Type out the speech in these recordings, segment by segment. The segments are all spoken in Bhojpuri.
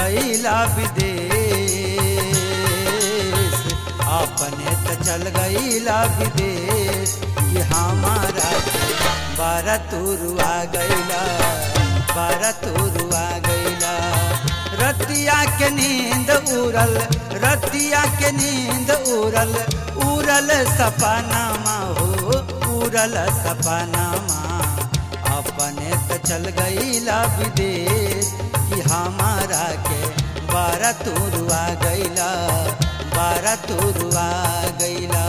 गईला विदेश अपने तो चल गईला विदेश कि हमारा के बारह तुरुआ गईला बारह तुरुआ गईला रतिया के नींद उड़ल रतिया के नींद उड़ल उड़ल सपनामा हो उड़ल सपनामा अपने तो चल गईला विदेश कि हमारा के बारह तुरुआ गईला बारह तुरुआ गईला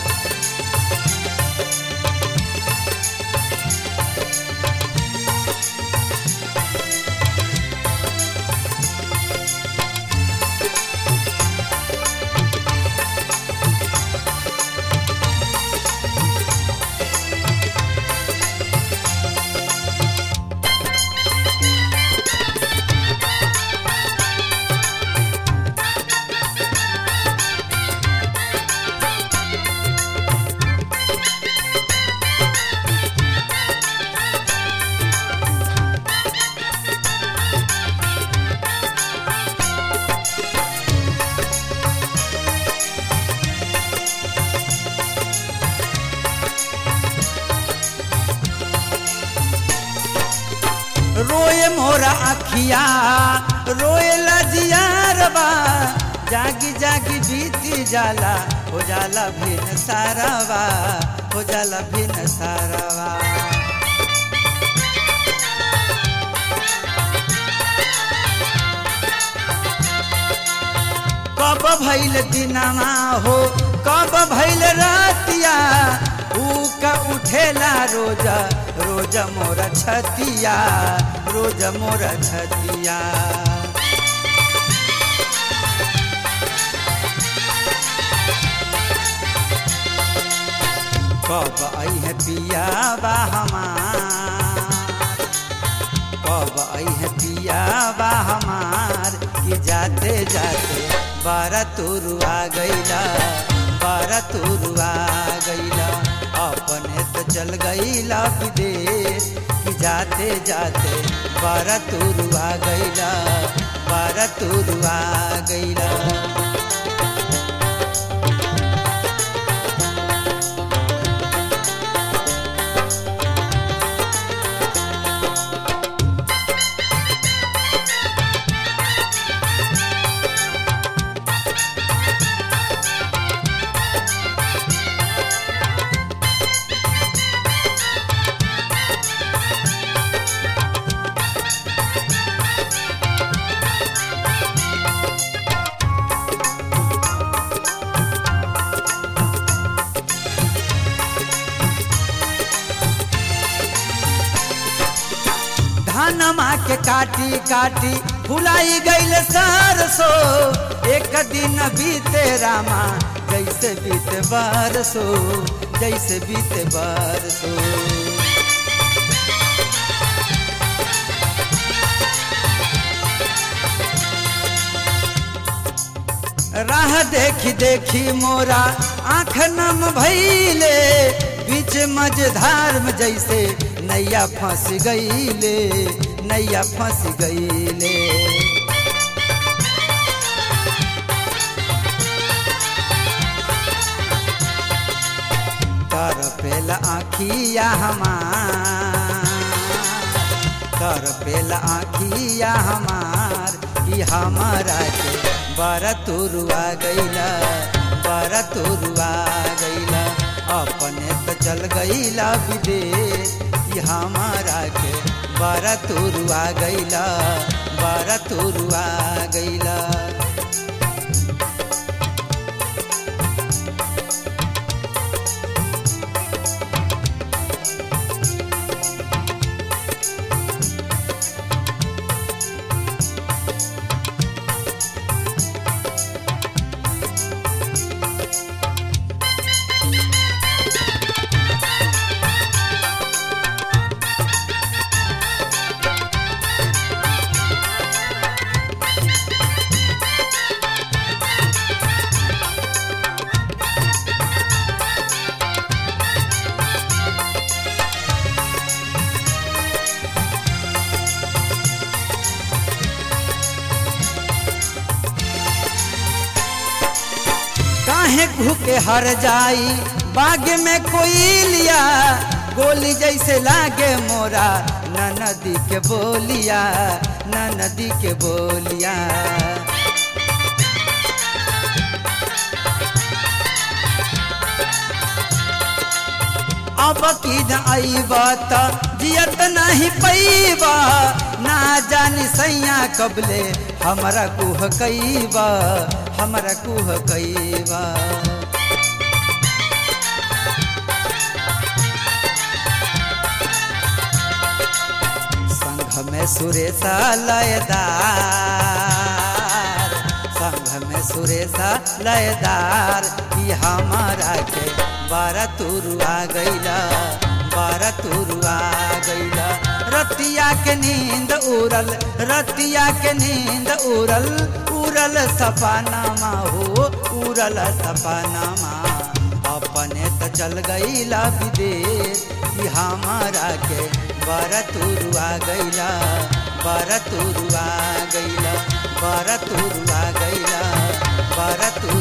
रोए मोरा अखिया रोए लजियारबा जागी जागी बीती जाला हो जाला भिन सारावा हो जाला भिन सारावा कब भैल दिनमा हो कब भैल रातिया ऊ का उठेला रोजा रोज मोर छतिया रोज मोर छतिया कब आई है पिया बा हमार कब आई है पिया बा हमार कि जाते जाते बारह तुरुआ गईला बारह तुरुआ गईला अपने तो चल गईला विदेश कि जाते जाते बारह तुरुआ गईला बारह तुरुआ गईला धानमा के काटी काटी फुलाई गईल सरसो एक दिन बीते रामा जैसे बीते बरसो जैसे बीते बरसो राह देखी देखी मोरा आँख नम भैले बीच मझधार में जैसे नैया फंस गईले नैया फंस गईले कर पेला आखिया हमार कर पेला आखिया हमार कि हमारा के बारह तुरुआ गईला बारह तुरुआ गईला अपने तो चल गईला विदेश कि हमारा के बारह तुरुआ गईला बारह तुरुआ गईला काहे भूखे हर जाई बाग में कोई लिया गोली जैसे लागे मोरा न नदी के बोलिया न नदी के बोलिया अब की आईबा त जियत नहीं पैबा ना जानी सैया कबले हमरा कुह कैबा हमरा कुह कैबा संघ में सुरेशा लयदार संघ में सुरेशा लयदार कि हमारा के बारह तुरुआ गैला बारह तुरुआ गैला रतिया के नींद उड़ल रतिया के नींद उड़ल उड़ल सपनामा हो उड़ल सपनामा अपने तो चल गईला विदेश कि हमारा के बरतुरुआ गईला बरतुरुआ गईला बरतुरुआ गईला बरतु